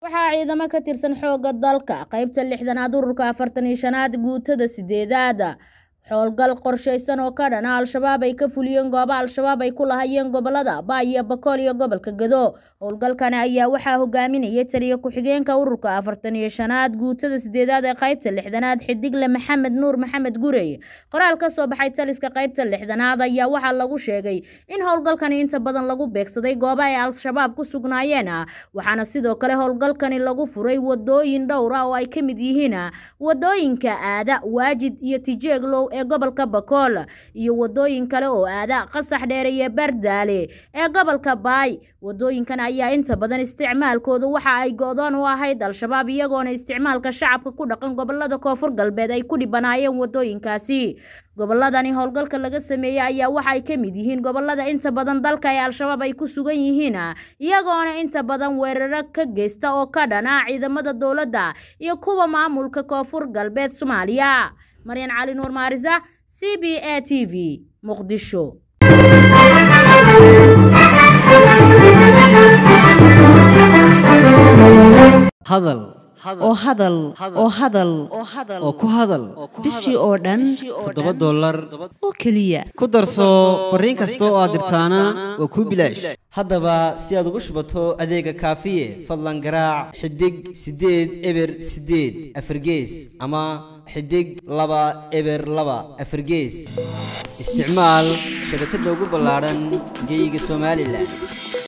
waxaa ciidamo ka tirsan xoogga dalka qaybta lixdanaad ururka afartan iyo shanaad guutada sideedaad howlgal qorshaysan oo ka dhana al-shabaab ay ka fuliyeen goobo al-shabaab ay ku lahayeen gobolada baay iyo bakool iyo gobolka gado howlgalkani ayaa waxaa hogaaminayay taliya ku-xigeenka ururka afartan iyo shanaad guutada sideedaad ee qaybta lixdanaad xidigle maxamed nuur maxamed gurey qoraal ka soo baxay taliska qaybta lixdanaad ayaa waxaa lagu sheegay in howlgalkani inta badan lagu beegsaday goobo ay al-shabaab ku sugnaayeen waxaana sidoo kale howlgalkani lagu furay wadooyin dhowr ah oo ay ka mid yihiin wadooyinka aada waajid iyo tijeeglow ee gobolka bakool iyo wadooyin kale oo aada qasax dheere iyo bardaale ee gobolka baay wadooyinkan ayaa inta badan isticmaalkooda waxa ay go-doon u ahayd al-shabaab iyagoona isticmaalka shacabka ku dhaqan gobolada koonfur galbeed ay ku dhibanaayeen wadooyinkaasi goboladani howlgalka laga sameeyey ayaa waxa ay ka mid yihiin gobolada inta badan dalka ee al-shabaab ay ku sugan yihiin iyagoona inta badan weeraro ka geysta oo ka dhana ciidamada dowladda iyo kuwa maamulka koonfur galbeed soomaaliya maryan cali nuur maarisa c b a t v muqdisho hadal oo hadal oo hadal oo ku hadal bishii oo dhan toddoba dollar oo keliya ku darso fariin kasta oo aad dirtaana waa kuu bilaash haddaba si aad ugu shubato adeega kaafiye fadlan garaac xidig siddeed eber siddeed afargees ama xidig laba eber laba afargees isticmaal shabakadda ugu ballaadhan geeyiga somalilan